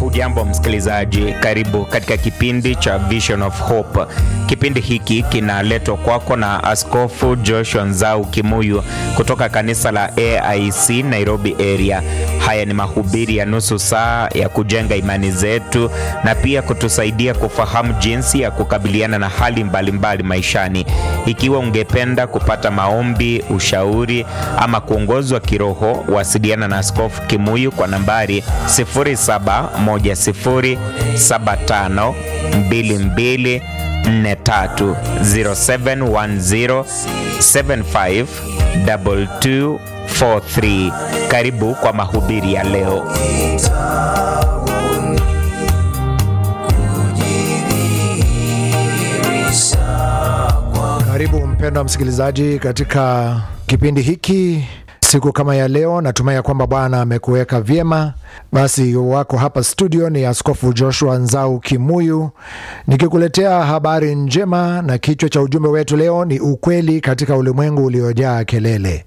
Hujambo msikilizaji, karibu katika kipindi cha Vision of Hope. Kipindi hiki kinaletwa kwako na Askofu Joshua Nzau Kimuyu kutoka kanisa la AIC Nairobi area. Haya ni mahubiri ya nusu saa ya kujenga imani zetu na pia kutusaidia kufahamu jinsi ya kukabiliana na hali mbalimbali mbali maishani. Ikiwa ungependa kupata maombi, ushauri ama kuongozwa kiroho, wasiliana na Askofu Kimuyu kwa nambari 0710752243 0710752243. Karibu kwa mahubiri ya leo. Karibu mpendwa msikilizaji katika kipindi hiki siku kama ya leo. Natumai ya kwamba Bwana amekuweka vyema. Basi wako hapa studio ni Askofu Joshua Nzau Kimuyu nikikuletea habari njema, na kichwa cha ujumbe wetu leo ni ukweli katika ulimwengu uliojaa kelele.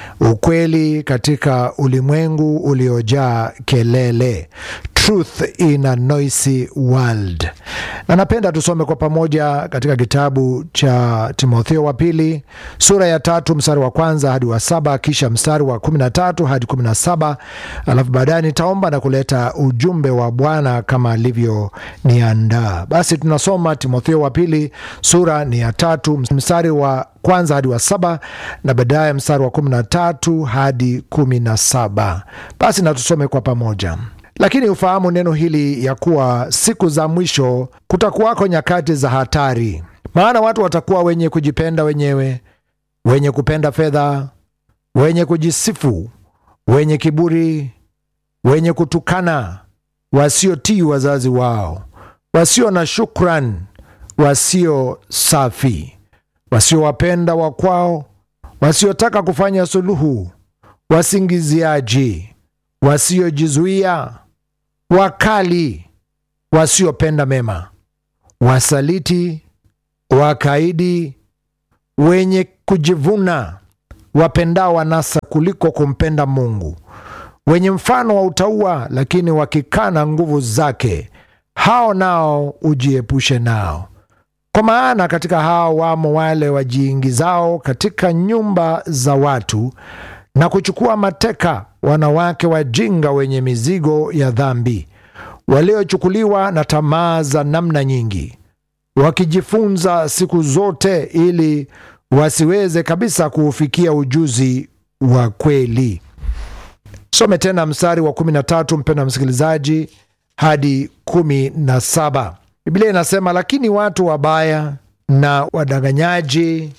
Ukweli katika ulimwengu uliojaa kelele. Truth in a noisy world. Na napenda tusome kwa pamoja katika kitabu cha Timotheo wa pili sura ya tatu mstari wa kwanza hadi wa saba kisha mstari wa kumi na tatu hadi kumi na saba alafu baadaye nitaomba na kuleta ujumbe wa Bwana kama alivyoniandaa. Basi tunasoma Timotheo wa pili sura ni ya tatu mstari wa kwanza hadi wa saba na baadaye mstari wa kumi na tatu hadi kumi na saba Basi na tusome kwa pamoja. Lakini ufahamu neno hili ya kuwa siku za mwisho kutakuwako nyakati za hatari, maana watu watakuwa wenye kujipenda wenyewe, wenye kupenda fedha, wenye kujisifu, wenye kiburi, wenye kutukana, wasiotii wazazi wao, wasio na shukran, wasio safi, wasiowapenda wakwao, wasiotaka kufanya suluhu, wasingiziaji, wasiojizuia wakali, wasiopenda mema, wasaliti, wakaidi, wenye kujivuna, wapendao wanasa kuliko kumpenda Mungu, wenye mfano wa utauwa, lakini wakikana nguvu zake, hao nao ujiepushe nao. Kwa maana katika hao wamo wale wajiingizao katika nyumba za watu na kuchukua mateka wanawake wajinga wenye mizigo ya dhambi, waliochukuliwa na tamaa za namna nyingi, wakijifunza siku zote ili wasiweze kabisa kuufikia ujuzi wa kweli. Some tena mstari wa kumi na tatu mpendwa msikilizaji, hadi kumi na saba. Biblia inasema, lakini watu wabaya na wadanganyaji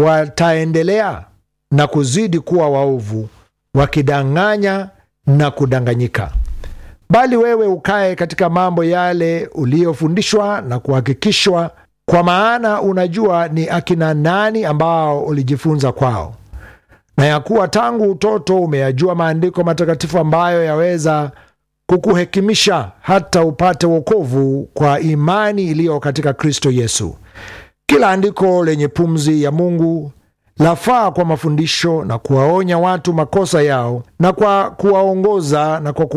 wataendelea na kuzidi kuwa waovu wakidanganya na kudanganyika. Bali wewe ukae katika mambo yale uliyofundishwa na kuhakikishwa, kwa maana unajua ni akina nani ambao ulijifunza kwao, na ya kuwa tangu utoto umeyajua maandiko matakatifu ambayo yaweza kukuhekimisha hata upate wokovu kwa imani iliyo katika Kristo Yesu. Kila andiko lenye pumzi ya Mungu lafaa kwa mafundisho na kuwaonya watu makosa yao na kwa kuwaongoza na kwa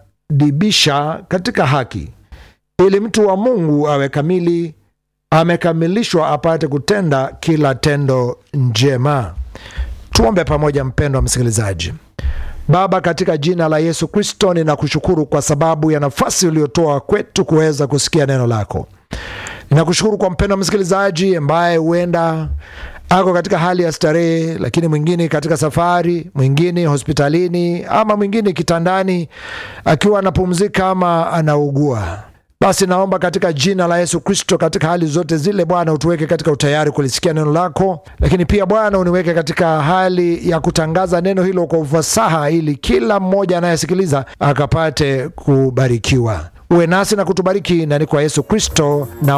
kuwadibisha katika haki, ili mtu wa Mungu awe kamili, amekamilishwa, apate kutenda kila tendo njema. Tuombe pamoja, mpendwa msikilizaji. Baba, katika jina la Yesu Kristo, ninakushukuru kwa sababu ya nafasi uliotoa kwetu kuweza kusikia neno lako. Ninakushukuru kwa mpendwa msikilizaji ambaye huenda ako katika hali ya starehe, lakini mwingine katika safari, mwingine hospitalini, ama mwingine kitandani akiwa anapumzika ama anaugua. Basi naomba katika jina la Yesu Kristo, katika hali zote zile, Bwana utuweke katika utayari kulisikia neno lako, lakini pia Bwana uniweke katika hali ya kutangaza neno hilo kwa ufasaha, ili kila mmoja anayesikiliza akapate kubarikiwa. Uwe nasi na kutubariki, na ni kwa Yesu Kristo na